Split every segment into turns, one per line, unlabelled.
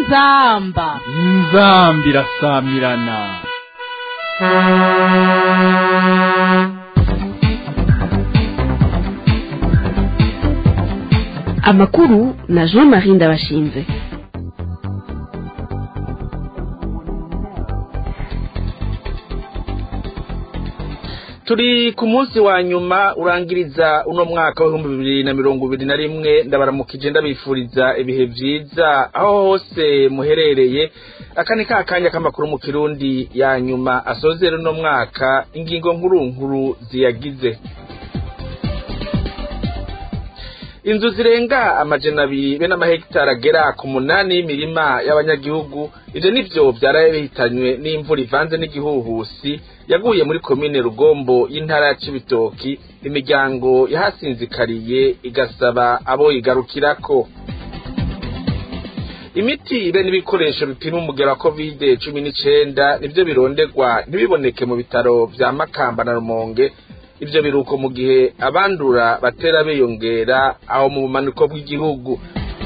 inzamba
inzambi irasamirana
amakuru na jean marie ndabashinze
turi ku munsi wa nyuma urangiriza uno mwaka w'ibihumbi bibiri na mirongo ibiri na rimwe ndabaramukije ndabifuriza ibihe byiza aho hose muherereye aka ni ka kanya k'amakuru mu kirundi ya nyuma asozera uno mwaka ingingo nkuru nkuru ziyagize inzu zirenga amajana abiri be n'amahegitari agera ku munani y'imirima y'abanyagihugu ivyo nivyo vyaraye bihitanywe n'imvura ivanze n'igihuhusi yaguye muri komine rugombo y'intara ya cibitoki imiryango yahasinzikariye igasaba abo igarukirako imiti be n'ibikoresho bipima umugero wa kovide cumi n'icenda nivyo bironderwa ntibiboneke mu bitaro vya makamba na rumonge ivyo biruko mu gihe abandura batera biyongera aho mu bumanuko bw'igihugu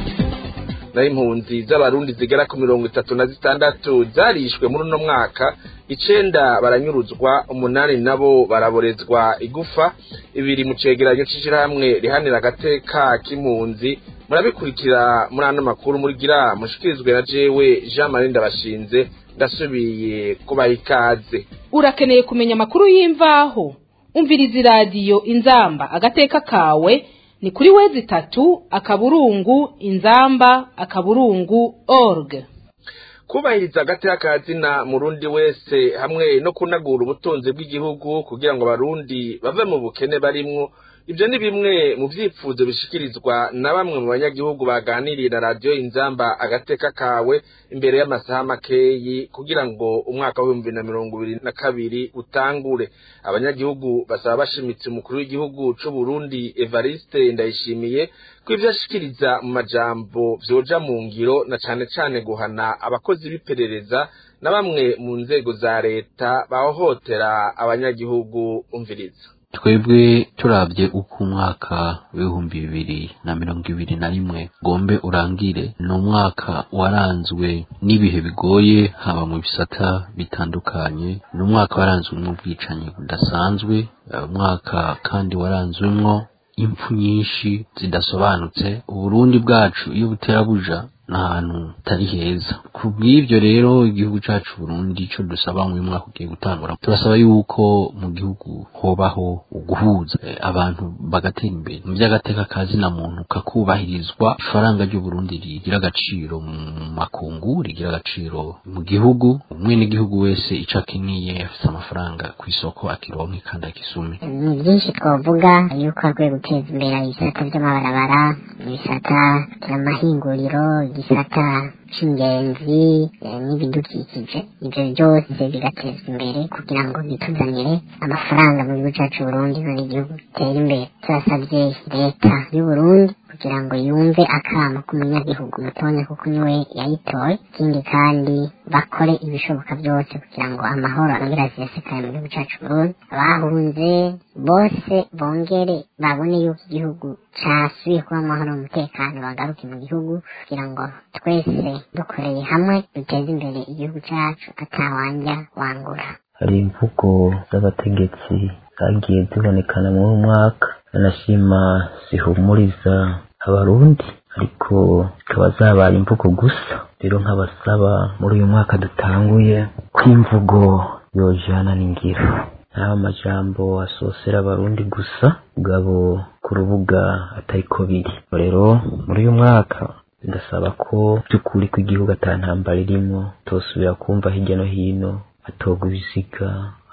naho impunzi z'abarundi zigera ku mirongo itatu na zitandatu zarishwe muri uno mwaka icenda baranyuruzwa umunani nabo baraborezwa igufa ibiri mu cegeranyo c'ishirahamwe rihanira agateka k'impunzi murabikurikira muri ano makuru murigira mushikirizwe na jewe jean marie ndabashinze ndasubiye kubaha ikaze
urakeneye kumenya amakuru y'imvaho umviriza iradiyo inzamba agateka kawe ni kuri wezi itatu akaburungu inzamba akaburungu org
kubahiriza agateka kazina murundi wese hamwe no kunagura ubutunzi bw'igihugu kugira ngo abarundi bave mu bukene barimwo ibyo ni bimwe mu byifuzo bishikirizwa na bamwe mu banyagihugu baganiriye na radiyo inzamba agateka kawe imbere y'amasaha makeyi kugira ngo umwaka w'ibihumbi bibiri na mirongo ibiri na kabiri utangure abanyagihugu basaba bashimitse umukuru w'igihugu c'u Burundi Evariste Ndayishimiye ko ivyo ashikiriza mu majambo vyoja mu ngiro na cane cane guhana abakozi b'iperereza na bamwe mu nzego za leta bahohotera abanyagihugu umviriza
twebwe turabye uko umwaka w'ibihumbi bibiri na mirongo ibiri na rimwe gombe urangire ni umwaka waranzwe n'ibihe bigoye haba mu bisata bitandukanye ni umwaka waranzwe n'ubwicanyi budasanzwe umwaka kandi waranzwemwo impfu nyinshi zidasobanutse uburundi bwacu iyo butera buja n'ahantu hatari heza ku bw'ibyo rero igihugu cyacu Burundi cyo dusaba mu mwaka ugiye gutangura turasaba yuko mu gihugu hobaho uguhuza abantu bagatera imbere mu by'agateka kazina muntu kakubahirizwa ifaranga ry'u Burundi rigira agaciro mu makungu rigira agaciro mu gihugu umwe n'igihugu wese ico akiniye afite amafaranga ku isoko akironke kandi akisume
ni byinshi twavuga yuko akwiye guteza imbere ibisata by'amabarabara ibisata by'amahinguriro igisata c'ingenzi n'ibidukikije ibyo byose bigatezwa imbere kugira ngo bituzanire amafaranga mu gihugu cyacu Burundi none igihugu gitere imbere turasabye leta y'u Burundi kugira ngo yumve akamo k'umunyagihugu mutonya kuko niwe yayitoye ikindi kandi bakore ibishoboka byose kugira ngo amahoro yongere asesekaye mu gihugu cyacu Burundi abahunze bose bongere babone yuko igihugu casubiye kuba amahoro umutekano bagaruke mu gihugu kugira ngo twese dukoreye hamwe duteze imbere igihugu cyacu atawanja wangura
hari imvugo z'abategetsi zagiye zibonekana muri uyu mwaka anashima zihumuriza abarundi ariko zikaba zabaye imvugo gusa rero nk'abasaba muri uyu mwaka dutanguye ko imvugo yojana n'ingiro nta amajambo asosera abarundi gusa bwabo ku rubuga atariko biri rero muri uyu mwaka ndasaba ko by'ukuri ko igihugu ata ntambara irimo tosubira kumva hirya no hino hatogwa ibiziga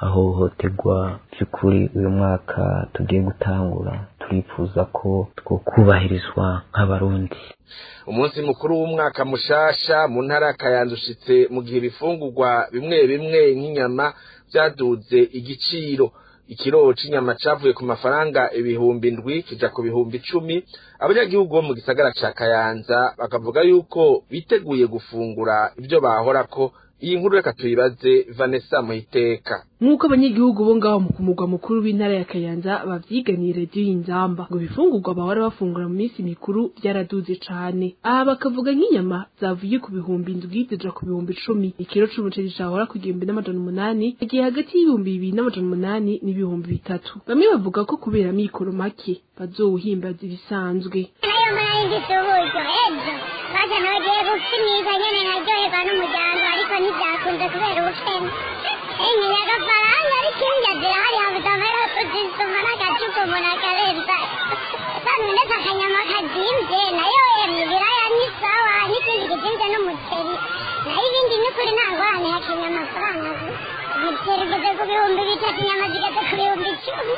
ahohoterwa by'ukuri uyu mwaka tugiye gutangura turifuza ko twokubahirizwa nk'abarundi
umunsi mukuru w'umwaka mushasha mu ntara ya kayanza ushitse mu gihe ibifungurwa bimwe bimwe nk'inyama byaduze igiciro ikiro c'inyama cavuye ku mafaranga ibihumbi ndwi kija ku bihumbi icumi abanyagihugu bo mu gisagara ca kayanza bakavuga yuko biteguye gufungura ibyo bahorako iyi nkuru reka tuyibaze vanessa muhiteka
nk'uko abanyagihugu bo ngaho mu kumugwa mukuru w'intara ya kayanza bavyiganiye radiyo y'inzamba ngo ibifungurwa bahora bafungura mu minsi mikuru byaraduze cane aha bakavuga nk'inyama zavuye ku bihumbi indwi zija ku bihumbi icumi ikiro c'umuceri cahora ku gihumbi n'amajana umunani agiye hagati y'ibihumbi bibiri n'amajana umunani n'ibihumbi bitatu bamwe bavuga ko kubera amikoro make bazowuhimbaza ibisanzwe
nayo mpamvu ngifite uburyo ejo baje nagiye gupimisha nyene naryoherwa n'umuryango ariko ntibyakunze kubera ubukene enye agafaranga ariko indya zirahari habuze amahera tuzisuma n'agacupa umuntu akarenza kandi ndetse akanyama kazimvye nayo emwe ibiraya ni sawa n'ikindi kizimvye n'umuceri nayo ibindi n'ukuri nta ngorane hakenye amafaranga umuceri ugeze ku bihumbi bitatu inyama zigeze ku bihumbi icumi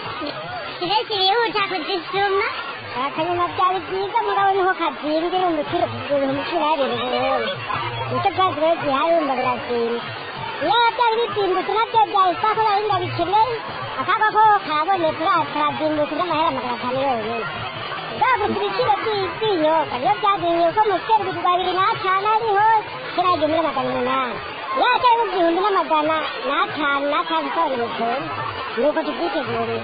kiretse ibihuta kuzisuma akanyama byari byiza mugabo niho kazimbye urumva ikiro ibihumbi cumi n'abiri burundu nicyo bwazi rero gihari urumva birazimbye iyo byari bisimbutse nabyo byahise ko barinda bikeneye akaga ko kabonetse karazimbutse n'amahera magana atanu yonyine bwagutse ibiciro by'ibinyobwa iyo byazingiye uko mukeri bigurwa bibiri n'atanu ariho kera igihumbi n'amagana umunani iyo cyari mu gihumbi n'amagana n'atanu n'atanu usohora imitumba ni uko tubyiteguriye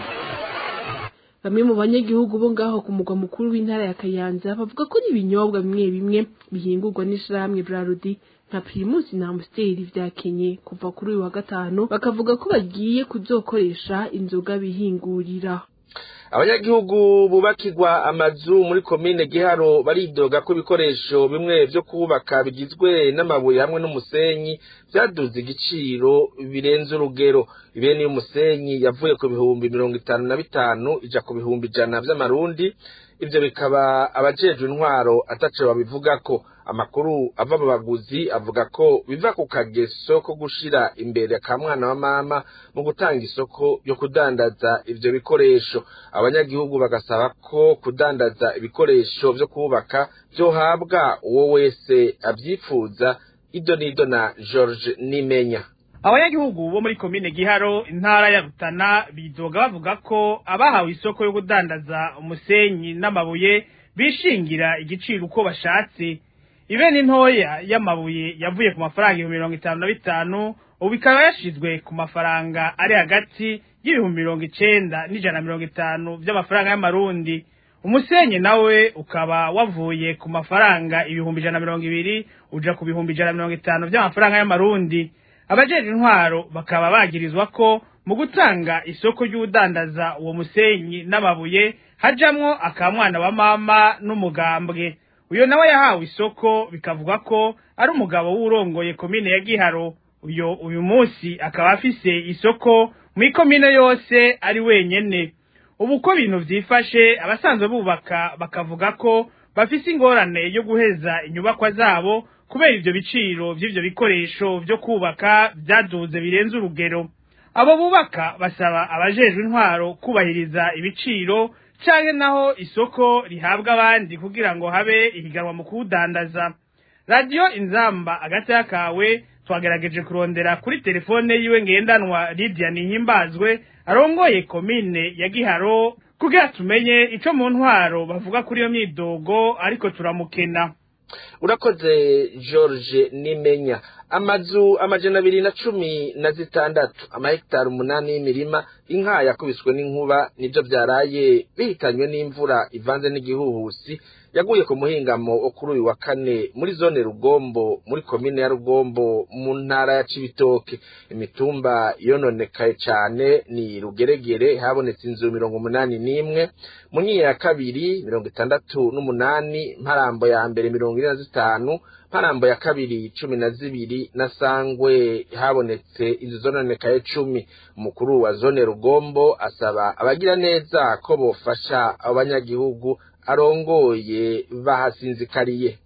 bamwe mu banyagihugu bo ngaho ku mugwa mukuru w'intara ya kayanza bavuga ko n'ibinyobwa bimwe bimwe bihingurwa n'ishirahamwe brarudi nka primus na amstel vyakenye kuva kuri uyu wa gatanu bakavuga ko bagiye kuzokoresha inzoga bihingurira
abanyagihugu bubakirwa amazu muri komine giharo baridoga ko ibikoresho bimwe vyo kubaka bigizwe n'amabuye hamwe n'umusenyi vyaduze igiciro birenze urugero ibene y'umusenyi yavuye ku bihumbi mirongo itanu na bitanu ija ku bihumbi ijana vy'amarundi ivyo bikaba abajejwe intwaro ataco babivugako amakuru ava mu baguzi avuga ko biva ku kageso ko gushira imbere ka mwana wa mama mu gutanga isoko yo kudandaza ivyo bikoresho abanyagihugu bagasaba ko kudandaza ibikoresho vyo kubaka vyohabwa uwo wese avyifuza ido nido na George Nimenya
abanyagihugu bo muri komine giharo intara ya rutana bidoga bavuga ko abahawe isoko yo kudandaza umusenyi n'amabuye bishingira igiciro uko bashatse ibene ntoya y'amabuye yavuye ku mafaranga ibihumbi mirongo itanu na bitanu ubu ikaba yashizwe ku mafaranga ari hagati y'ibihumbi mirongo icenda n'ijana na mirongo itanu vy'amafaranga y'amarundi umusenyi nawe ukaba wavuye ku mafaranga ibihumbi ijana na mirongo ibiri uja ku bihumbi ijana na mirongo itanu vy'amafaranga y'amarundi abajeje intwaro bakaba bagirizwa ko mu gutanga isoko ry'udandaza uwo musenyi n'amabuye hajamwo akamwana wa mama n'umugambwe uyo nawe yahawe isoko bikavuga ko ari umugabo w'urongoye komine ya giharo uyo uyu munsi akaba afise isoko mu ikomine yose ari wenyene ubu ko ibintu vyifashe abasanzwe bubaka bakavuga ko bafise ingorane yo guheza inyubakwa zabo kubera ivyo biciro vy'ivyo bikoresho vyo kubaka vyaduze birenze urugero abo bubaka basaba abajejwe intwaro kubahiriza ibiciro canke naho isoko rihabwa abandi kugira ngo habe ihiganwa mu kuwudandaza radiyo inzamba agati kawe twagerageje kurondera kuri telefone yiwe ngendanwa lidia nihimbazwe arongoye komine ya giharo kugira tumenye ico mu ntwaro bavuga kuri iyo myidogo ariko turamukena
urakoze george nimenya amazu amajana abiri na cumi na zitandatu amahegitari umunani y'imirima inka yakubiswe n'inkuba nibyo byaraye bihitanywe n'imvura ivanze n'igihuhusi yaguye ku muhingamo wo kuri uyu wa kane muri zone rugombo muri komine ya rugombo mu ntara ya cibitoke imitumba yononekaye cyane ni rugeregere habonetse inzu mirongo umunani n'imwe munyinya ya kabiri mirongo itandatu n'umunani mparambo ya mbere mirongo ine na zitanu mparambo ya kabiri cumi na zibiri na sangwe habonetse inzu zononekaye cumi umukuru wa zone rugombo asaba abagira neza ko bofasha abanyagihugu arongoye bahasinzikariye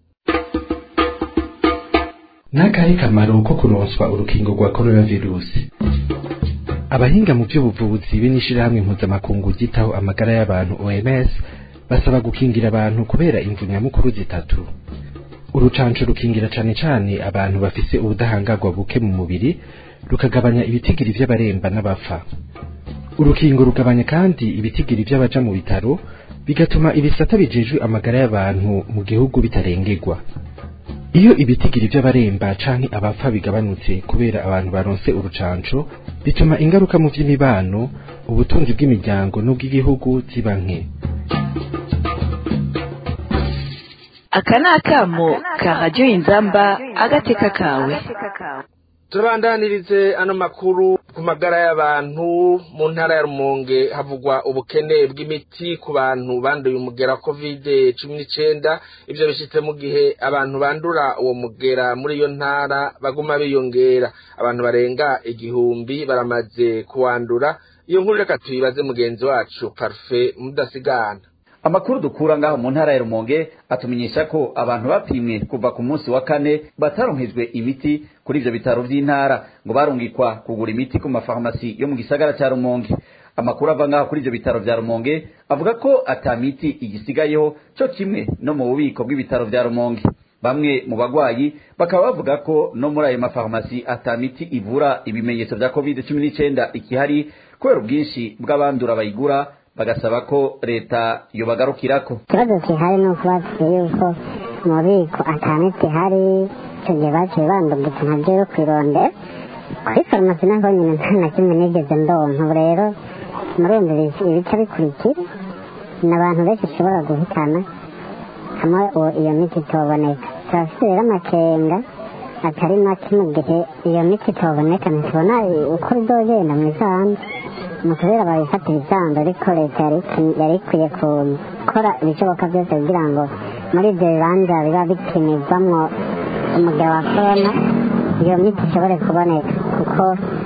n'akahe kamaro ko kuronswa urukingo rwa korona virusi abahinga mu by'ubuvuzi b'inishirahamwe mpuzamakungu ryitaho amagara y'abantu oms basaba gukingira abantu kubera imvu nyamukuru zitatu urucanco rukingira cane cane abantu bafise ubudahangarwa buke mu mubiri rukagabanya ibitigiri vy'abaremba n'abapfa urukingo rugabanya kandi ibitigiri vy'abaja mu bitaro bigatuma ibisata bijejwe amagara y'abantu mu gihugu bitarengerwa iyo ibitigiri by'abaremba canke abapfa bigabanutse kubera abantu baronse urucanco bituma ingaruka mu vy'imibano ubutunzi bw'imiryango n'ubw'igihugu ziba nke
aka ni akamo ka radiyo inzamba agateka kawe
turabandanirize ano makuru ku magara y'abantu mu ntara ya rumonge havugwa ubukene bw'imiti ku bantu banduye umugera wa kovide cumi n'icenda ivyo bishitse mu gihe abantu bandura uwo mugera muri iyo ntara baguma biyongera abantu barenga igihumbi baramaze kuwandura iyo nkuru reka tuyibaze mugenzi wacu parufe mudasigana
amakuru dukura ngaho mu ntara ya rumonge atumenyesha ko abantu bapimwe kuva ku munsi wa kane bataronkejwe imiti kuri ivyo bitaro vy'intara ngo barungikwa kugura imiti ku mafarumasi yo mu gisagara ca rumonge amakuru ava ngaho kuri ivyo bitaro vya rumonge avuga ko ata miti igisigayeho co kimwe no mu bubiko bw'ibitaro vya rumonge bamwe mu bagwayi bakaba bavuga ko no muri ayo mafarumasi ata miti ivura ibimenyetso vya covid cumi n'icenda ikihari kubera ubwinshi bw'abandura bayigura bagasaba ko leta yobagarukirako
ikibazo gihari ni uko batubwiye yuko mu bubiko atamiti ihari icyo gihe baciye bandungitse ntabyo yo kwirondera kuri farumasi naho nyine nta na kimwe nigeze ndonka ubu rero murumva ibica bikurikira ni abantu benshi ushobora guhitana hamwe iyo miti itoboneka turafite rero amakenga atari make mu gihe iyo miti itoboneka ntitubona uko bizogenda mu isanzu mu kubera babifatira isanzu ariko leta yari ikwiye gukora ibishoboka byose kugira ngo muri ibyo bibanza biba bipimirwamwo umugabo wa korona iyo miti ishobore kuboneka kuko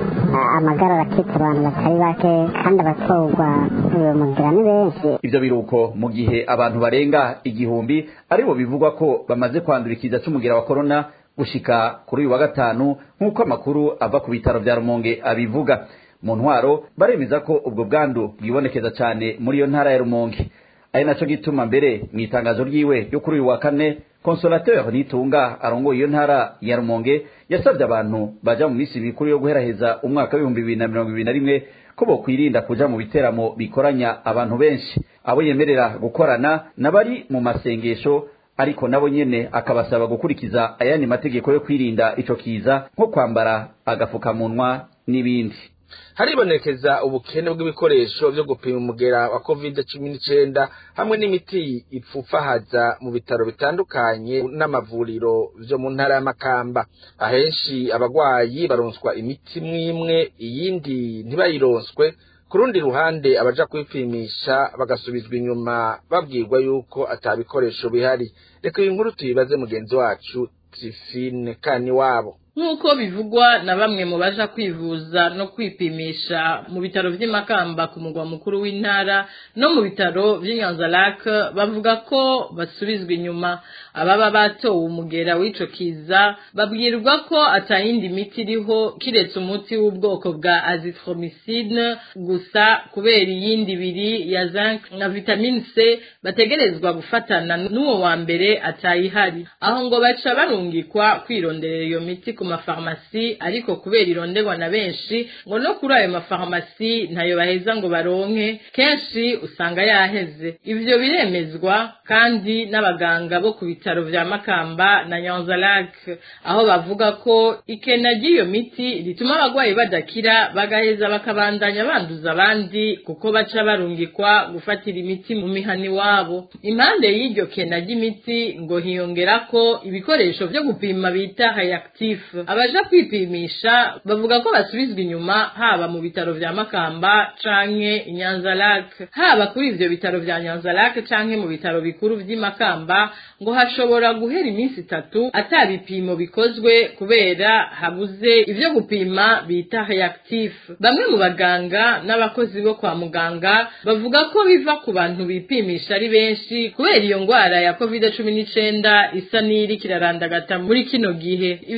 amagara arakitse abantu batari bake kandi abatorwa uyu mugira ni benshi
ivyo biruko mu gihe abantu barenga igihumbi aribo bivugwa ko bamaze kwandura ikiza c'umugira wa korona gushika kuri uyu wa gatanu nk'uko amakuru ava ku bitaro vya rumonge abivuga mu ntwaro baremeza ko ubwo bwandu bwibonekeza cyane muri iyo ntara ya rumonge ari naco gituma mbere mu itangazo ryiwe ryo kuri uyu wa kane consolateur nitunga arongoye iyo ntara ya rumonge yasabye abantu baja mu minsi mikuru yo guheraheza umwaka w'ibihumbi bibiri na mirongo ibiri na rimwe ko bokwirinda kuja mu biteramo bikoranya abantu benshi abo yemerera gukorana n'abari mu masengesho ariko nabo nyene akabasaba gukurikiza ayandi mategeko yo kwirinda ico kiza nko kwambara agafukamunwa n'ibindi
haribonekeza ubukene bw'ibikoresho vyo gupima umugera wa covid cumi n'icenda hamwe n'imiti ipfufahaza mu bitaro bitandukanye n'amavuriro vyo mu ntara y'amakamba ahenshi abagwayi baronswa imiti mwimwe iyindi ntibayironswe ku rundi ruhande abaja kwipimisha bagasubizwa inyuma babwirwa yuko ata bikoresho bihari reka iyi nkuru tuyibaze mugenzi wacu tifine kani wabo
nk'uko bivugwa na bamwe mu baja kwivuza no kwipimisha mu bitaro vy'imakamba ku mugwa mukuru w'intara no mu bitaro vy'inyanzarake bavuga ko basubizwa inyuma ababa batowe umugera w'ico kiza babwirwa ko atayindi miti iriho kiretse umuti w'ubwoko bwa azithromycine gusa kubera iyindi ibiri ya zinc na vitamine c bategerezwa gufatana n'uwo wa mbere atayihari aho ngo baca barungikwa kwironderera iyo miti ku mafarumasi ariko kubera ironderwa na benshi ngo no kuri ayo mafarumasi ntayo baheza ngo baronke kenshi usanga yaheze ivyo biremezwa kandi n'abaganga bo ku bitaro vya makamba na nyanzarake aho bavuga ko ikena ry'iyo miti rituma abagwayi badakira bagaheza bakabandanya banduza abandi kuko baca barungikwa gufatira imiti mu mihani wabo impande y'iryo kena ry'imiti ngo hiyongerako ibikoresho vyo gupima bita hayactif abaja kwipimisha bavuga ko basubizwa inyuma haba mu bitaro vya makamba canke inyanzarake haba kuri ivyo bitaro vya nyanzarake canke mu bitaro bikuru vy'imakamba ngo hashobora guhera iminsi itatu ata bipimo bikozwe kubera habuze ivyo gupima bita reactif bamwe mu baganga n'abakozi bo kwa muganga bavuga ko biva ku bantu bipimisha ari benshi kubera iyo ngwara ya covid cumi n'icenda isa n'iri kirarandagata muri kino gihe ivyo biruko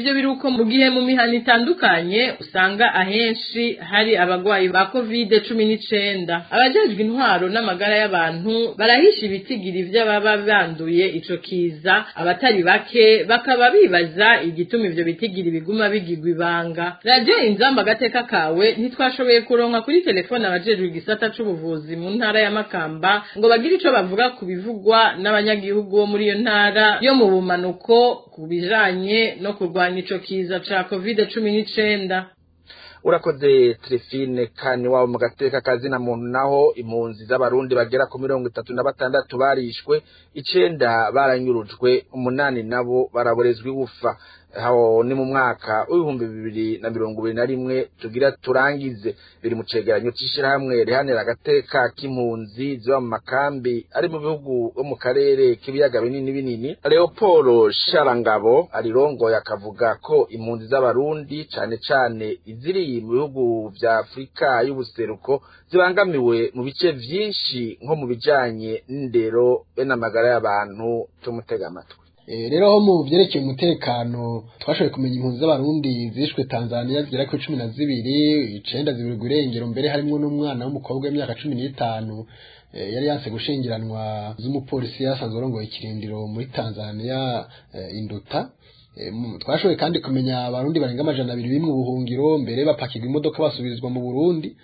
ko mu gihe mu mihana itandukanye usanga ahenshi hari abagwayi ba covid cumi n'icenda abajejwe intwaro n'amagara y'abantu barahisha ibitigiri vy'ababa banduye ico kiza abatari bake bakaba bibaza igituma ivyo bitigiri biguma bigirwa ibanga radiyo inzamba agateka kawe ntitwashoboye kuronka kuri telefone abajejwe igisata c'ubuvuzi mu ntara ya makamba ngo bagire ico bavuga ku bivugwa n'abanyagihugu bo muri iyo ntara yo mu bumanuko ku bijanye no kurwanya ico kiza ca covid cumi n'icenda
urakoze Trifine kani wabo mu gateka kazina muntu naho impunzi z'abarundi bagera ku mirongo itatu na batandatu barishwe icenda baranyurujwe umunani nabo baraborezwa igufa aho ni mu mwaka w'ibihumbi bibiri na mirongo ibiri na rimwe tugira turangize biri mu cegeranyo c'ishirahamwe rihanira agateka k'impunzi ziba mu makambi ari mu bihugu bo mu karere k'ibiyaga binini binini leopold sharangabo arirongoye akavuga ko impunzi z'abarundi cane cane iziri mu bihugu vya afurika y'ubuseruko zibangamiwe mu bice vyinshi nko mu bijanye n'indero be n'amagara y'abantu tumutega amatwi
rero aho mu byerekeye umutekano twashoboye kumenya impunzi z'abarundi zishwe tanzania zigera kuri cumi na zibiri icenda zibirirwa irengero mbere harimwo n'umwana w'umukobwa w'imyaka cumi n'itanu yari yanse gushingiranwa z'umupolisi yasanzwe arongoye ikirindiro muri tanzania induta twashoboye kandi kumenya abarundi barenga amajana abiri bimwe ubuhungiro mbere bapakirwa imodoka basubizwa mu burundi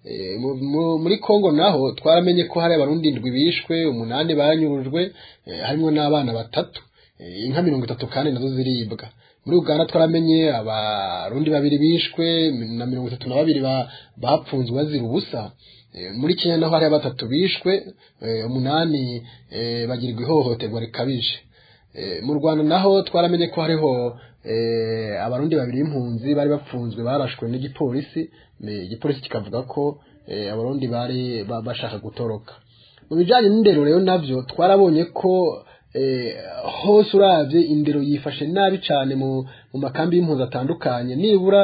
muri congo naho twaramenye ko hari abarundi indwi bishwe umunani banyurujwe harimo n'abana batatu inka mirongo itatu kandi nazo ziribwa muri uganda twaramenye abarundi babiri bishwe na mirongo itatu na babiri bapfunzwe bazira ubusa muri kenya naho hari batatu bishwe umunani bagirirwa ihohoterwa rikabije mu rwanda naho twaramenye ko hariho abarundi babiri b'impunzi bari bapfunzwe barashwe n'igipolisi igipolisi kikavuga ko abarundi bari bashaka gutoroka mu bijyanye n'indero rero nabyo twarabonye ko hose urabye indero yifashe nabi cyane mu makambi y'impunzi atandukanye nibura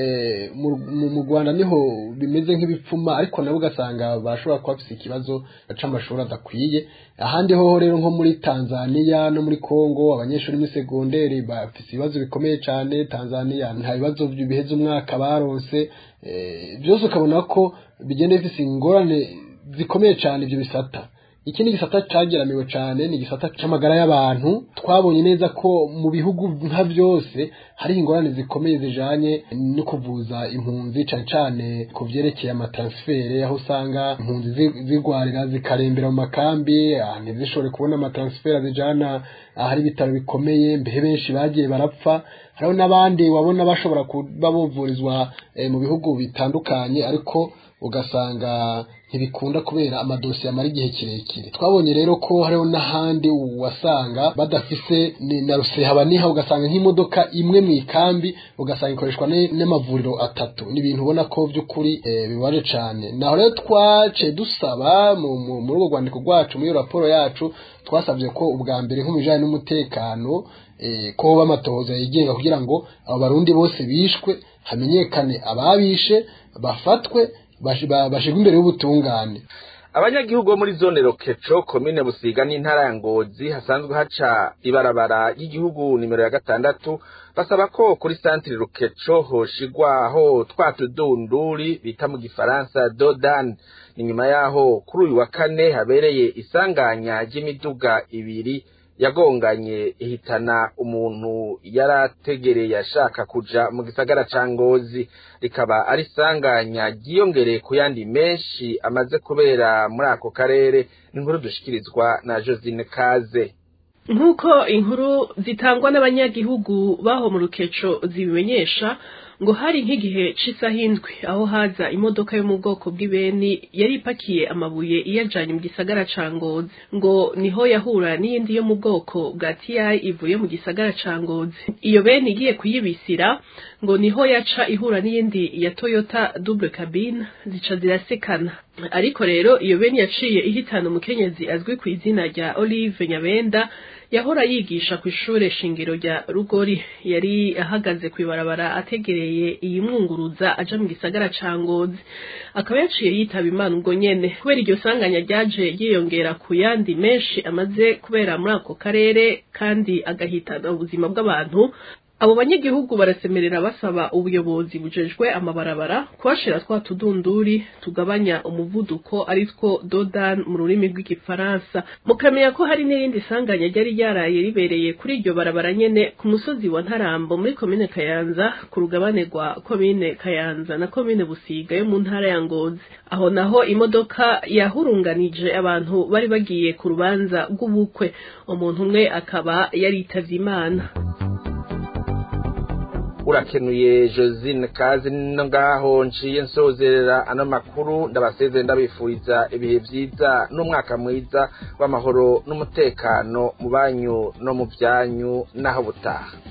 mu rwanda niho bimeze nk'ibipfuma ariko nabo ugasanga bashobora kuba bafite ikibazo cy'amashuri adakwiye ahandi ho rero nko muri tanzania no muri congo abanyeshuri muri segonderi bafite ibibazo bikomeye cyane tanzania nta bibazo biheze umwaka baronse byose ukabona ko bigenda bifite ingorane zikomeye cyane ibyo bisata ikindi gisata cyageramiwe cyane ni igisata cy'amagara y'abantu twabonye neza ko mu bihugu nka byose hari ingorane zikomeye zijanye no kuvuza impunzi cyane cyane ku byerekeye amatransfere aho usanga impunzi zigwarira zikarembera mu makambi ntizishobore kubona amatransfere zijana ahari ibitaro bikomeye mbehe benshi bagiye barapfa hariho n'abandi wabona bashobora kuba buvurizwa mu bihugu bitandukanye ariko ugasanga ntibikunda kubera amadosiye amara igihe kirekire twabonye rero ko hariho n'ahandi wasanga badafise na rusehaba niha ugasanga nk'imodoka imwe mu ikambi ugasanga ikoreshwa n'amavuriro atatu ni ibintu ubona ko by'ukuri bibaje cyane naho rero twace dusaba muri urwo rwandiko rwacu muri iyo raporo yacu twasabye ko ubwa mbere nko mu bijyanye n'umutekano ko hoba amatohoza yigenga kugira ngo abo barundi bose bishwe hamenyekane ababishe bafatwe bashirwa imbere y'ubutungane
abanyagihugu bo muri zone rokeco komine busiga n'intara ya ngozi hasanzwe haca ibarabara ry'igihugu nimero ya gatandatu basaba ko kuri santire rokeco hoshigwaho twa tudunduri bita mu gifaransa dodan ni nyuma yaho kuri uyu wa kane habereye isanganya ry'imiduga ibiri yagonganye ihitana umuntu yari ategereye ashaka kuja mu gisagara ca ngozi rikaba ari isanganya ryiyongereye ku yandi menshi amaze kubera muri ako karere n'inkuru dushikirizwa na josine kaze
nk'uko inkuru zitangwa n'abanyagihugu baho mu rukeco zibimenyesha ngo hari nk'igihe c'isaha indwi aho haza imodoka yo mu bwoko bw'ibeni yari ipakiye amabuye iyajanye mu gisagara ca ngozi ngo niho yahura n'iyindi yo mu bwoko bwa tiyayi ivuye mu gisagara ca ngozi iyo beni igiye kuyibisira ngo niho yaca ihura n'iyindi ya toyota double cabine zica zirasekana ariko rero iyo beni yaciye ihitana umukenyezi azwi ku izina rya olive nyabenda yahora yigisha ku ishure shingiro rya rugori yari ahagaze kw'ibarabara ategereye iyi mwunguruza aja mu gisagara ca ngozi akaba yaciye yitaba imana ubwo nyene kubera iryo sanganya ryaje ryiyongera ku yandi menshi amaze kubera muri ako karere kandi agahitana ubuzima bw'abantu
abo banyagihugu barasemerera basaba ubuyobozi bujejwe amabarabara kubashira twa tudunduri tugabanya umuvuduko ari two dodan mu rurimi rw'igifaransa mukamenya ko hari n'irindi sanganya ryari ryaraye ribereye kuri iryo barabara nyene ku musozi wa ntarambo muri komine kayanza ku rugabane rwa komine kayanza na komine busiga yo mu ntara ya ngozi aho naho imodoka yahurunganije abantu bari bagiye ku rubanza rw'ubukwe umuntu umwe akaba yaritavye imana
urakenuye josine kazi no ngaho nciye nsozerera ano makuru ndabaseze ndabifuriza ibihe byiza n'umwaka mwiza w'amahoro n'umutekano mu banyu no mu byanyu n'aho butaha